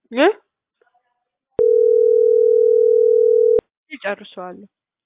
እ ይጨርሰዋል።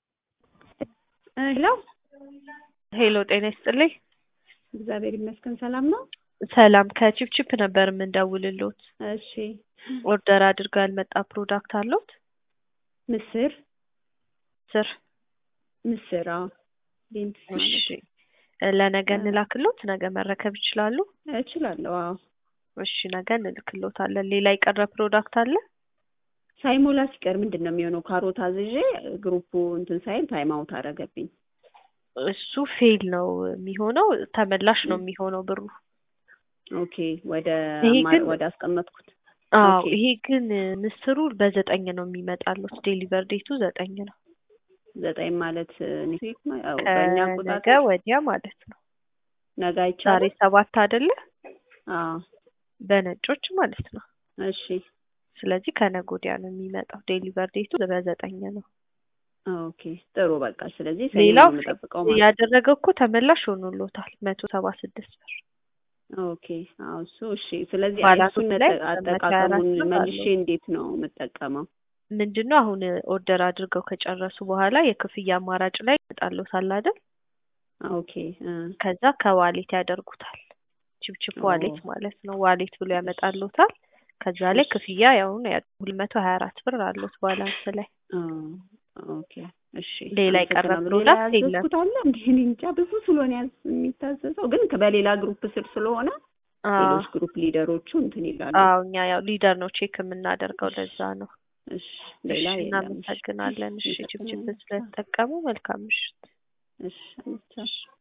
ሄሎ ሄሎ ጤና ይስጥልኝ። እግዚአብሔር ይመስገን ሰላም ነው። ሰላም ከቺፕቺፕ ነበር የምንደውልሎት። እሺ ኦርደር አድርገው ያልመጣ ፕሮዳክት አለዎት? ምስር ስር ምስር አዎ ቢንስ እሺ ማለት ለነገ እንላክሎት? ነገ መረከብ ይችላሉ? እችላለሁ። አዎ እሺ ነገ እንልክሎታለን። ሌላ የቀረ ፕሮዳክት አለ? ሳይሞላ ሲቀር ምንድን ነው የሚሆነው? ካሮት አዝዤ ግሩፑ እንትን ሳይል ታይም አውት አደረገብኝ። እሱ ፌል ነው የሚሆነው፣ ተመላሽ ነው የሚሆነው ብሩ። ኦኬ ወደ ይሄ አማ- ግን- ወደ አስቀመጥኩት አዎ ኦኬ። ይሄ ግን ምስሩ በዘጠኝ ነው የሚመጣሉት። ዴሊቨር ዴቱ ዘጠኝ ነው። ዘጠኝ ማለት ኔክስት ዊክ ነው ያው በእኛ ከነገ አቆጣጠር ወዲያ ማለት ነው። ነገ ዛሬ አይቻልም። ሰባት አይደለ? አዎ በነጮች ማለት ነው። እሺ ስለዚህ ከነገ ወዲያ ነው የሚመጣው። ዴሊቨር ዴቱ በዘጠኝ ነው። ኦኬ ጥሩ በቃ ስለዚህ ሰኞ ሌላው ነው የምጠብቀው ማለት ያደረገው እኮ ተመላሽ ሆኖሎታል መቶ ሰባ ስድስት ብር። ኦኬ አዎ እሱ እሺ ስለዚህ ባላንሱ እሱን ላይ መጠ- መቶ ሀያ አራት አጠቃቀሙን ብር መልሼ አለው። እንዴት ነው የምጠቀመው? ምንድን ነው አሁን ኦርደር አድርገው ከጨረሱ በኋላ የክፍያ አማራጭ ላይ ይመጣልዎታል አይደል? ኦኬ እ ከዛ ከዋሌት ያደርጉታል። ቺፕቺፕ ኦ ዋሌት ማለት ነው። ዋሌት ብሎ ያመጣልዎታል። ከዛ ላይ እሺ ክፍያ ያሁን ሁለት መቶ ሀያ አራት ብር አለዎት ባላንስ ላይ። አ ኦኬ እሺ ሌላ የቀረ አመሰግናለሁ። ሌላ ፕሮዳክት የለም። ያዘዝኩት አለ እንዴ? እኔ እንጃ ብዙ ስለሆነ ያዝ የሚታዘዘው ግን በሌላ ግሩፕ ስር ስለሆነ አዎ ሌሎች ግሩፕ ሊደሮቹ እንትን ይላሉ። አዎ እኛ ያው ሊደር ነው ቼክ የምናደርገው ለዛ ነው። እሺ ሌላ እሺ የለም። እሺ እናመሰግናለን። እሺ ቺፕቺፕ አመሰግናለሁ። ስለተጠቀሙ መልካም ምሽት። እሺ አመሰግናለሁ።